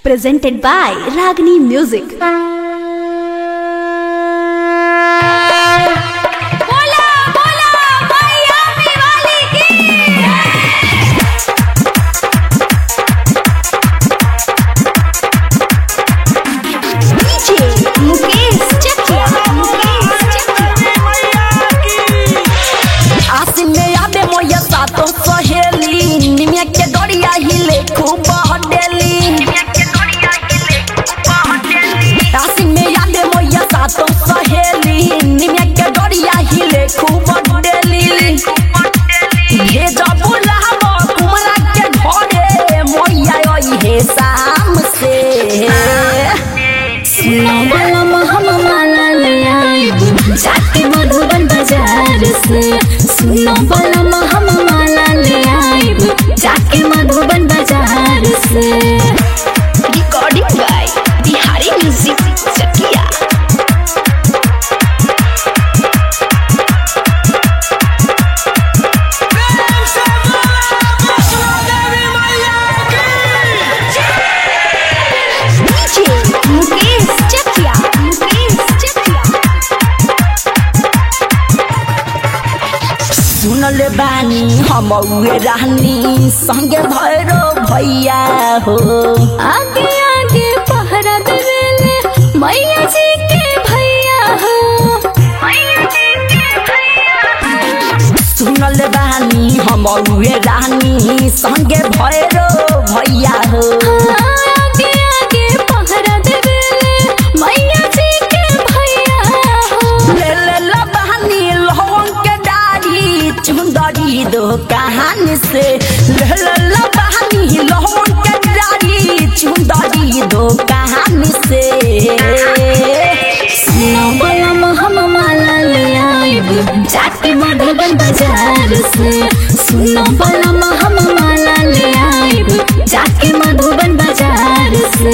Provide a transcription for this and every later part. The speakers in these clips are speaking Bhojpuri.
presented by Ragini Music. बोला बोला मैया वाली की DJ Mukesh Chakia. Mukesh Chakia. आसिन में यादे मोया सातो सहेली निमिया के डोरिया हिले खूब हडेली आसिन में यादे मोया सातो सहेली निमिया के डोरिया हिले खूब हडेली भेजा बुलावा कुमरा के घरे मोया ओई हे शाम से सुनो बोला हम माला ले आइब जाके मधुबन बाजार से सुनो बोला हम माला ले आइब जाके मधुबन बाजार से Recording by Bihari Music Chakia. DJ Mukesh Chakia. Mukesh Chakia. सुनल बानी हम उहे रहनी संगे भैरो भैया हो आगे आगे पहरा देवेले मैया जी के भैया हो मैया जी के भैया सुनल बानी हम उहे रहनी संगे भैरो भैया हो आगे आगे पहरा देवेले मैया जी के भैया हो ले ले ला बहानी लहंग के डारी चुंदरी दो कहानी से ले ले ला बहानी लहंग के डारी चुंदरी दो कहानी से सुनो बोला हम माला ले आइब जाके मधुबन बाजार से सुनो बोला हम माला ले आइब जाके मधुबन बाजार से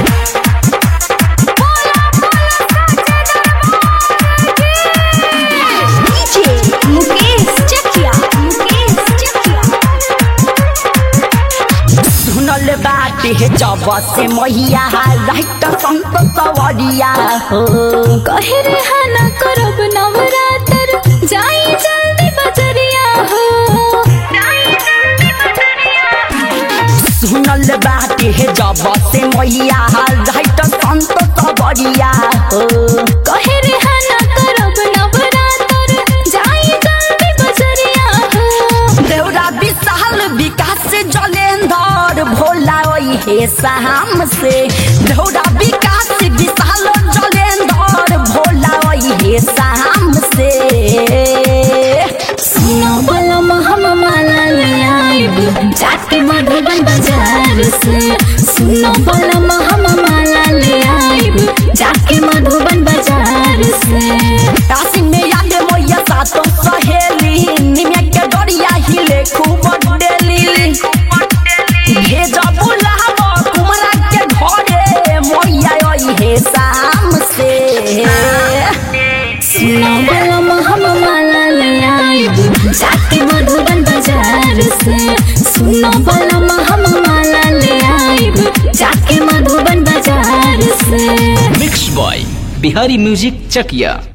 DJ Mukesh Chakia. Mukesh Chakia. सुनल बाटे जब से मैया राइट संत सवरिया हो कहे रे हाना करब नवरात्र जाई जल्दी बजरिया हो सुनल बाटे जब से मैया राइट संत सवरिया हो कहे रे हाना करब नवरात्र जाई जल्दी बजरिया हो देवरा विशाल विकास जलेंधर भोला ओई हे शाम से देवरा विकास विशाल जलेंधर भोला ओई हे शाम से सुनो बोलो हम माला ले आइब जाके मधुबन बाजार से सुनो बोलो हम माला ले आइब जाके मधुबन बाजार से काशी में याद मोया सातो सहेली निमिया के डोरिया हिले खूब डेली भेजा बुलावा कुमरा के घरे मोया ओई हे शाम से सुनो बोलो हम माला ले आइब जाके मधुबन बाजार से सुनो बोलो हम माला ले आइब जाके मधुबन बाजार से mix by Bihari music Chakiya